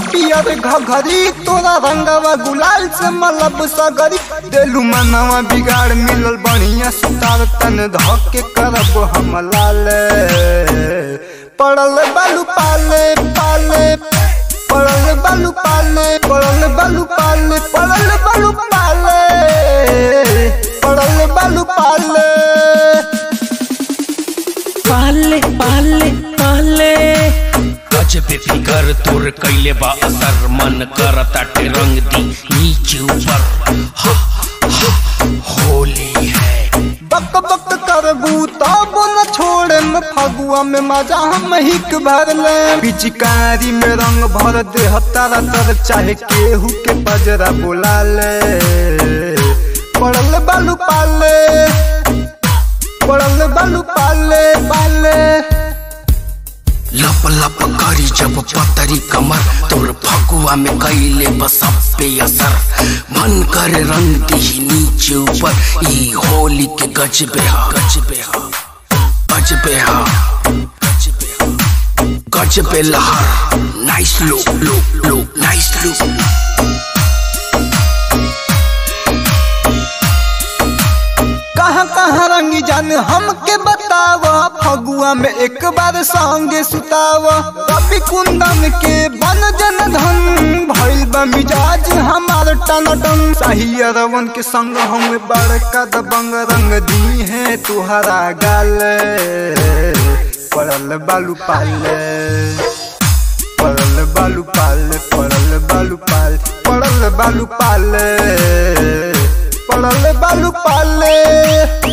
पियर घघरी तोरा रंगवा गुलाल से मलब सगरी देलू मनवा बिगाड़ मिलल बढ़िया सुतार तन धके करब हम लाले पड़ल बालू पाले पाले पड़ल बालू पाले पड़ल बालू पाले पड़ल बालू पाले पड़ल बालू पाले पाले पाले पाले गजबे फिकर तोर कैले बा असर मन कर ताटे रंग दी नीचे ऊपर हा, हा, होली है बक बक करबू तब न छोड़े में फगुआ में मजा हम हिक भर ले पिचकारी में रंग भर दे तारा तर चाहे केहू के बजरा बोला ले पड़ल बालू पाले पड़ल बालू पाले पाले लप लप करी जब पतरी कमर तोर फगुआ में कैले बसब पे असर मन कर रंग दी नीचे ऊपर ई होली के गजबे हा गजबे हा गजबे हा गजबे हा गजबे लहर nice look look look nice look कहाँ कहाँ रंगी जान हमके बतावा फगुआ में एक बार संगे सुतावा कभी कुंदन के बन जन धन भइल बा मिजाज हमार टन टन सही अरवन के संग हम बड़का दबंग रंग दी है तुहरा गाल पड़ल बालू पाले पड़ल बालू पाले पड़ल बालू पाल पड़ल बालू पाले पड़ल बालू पाले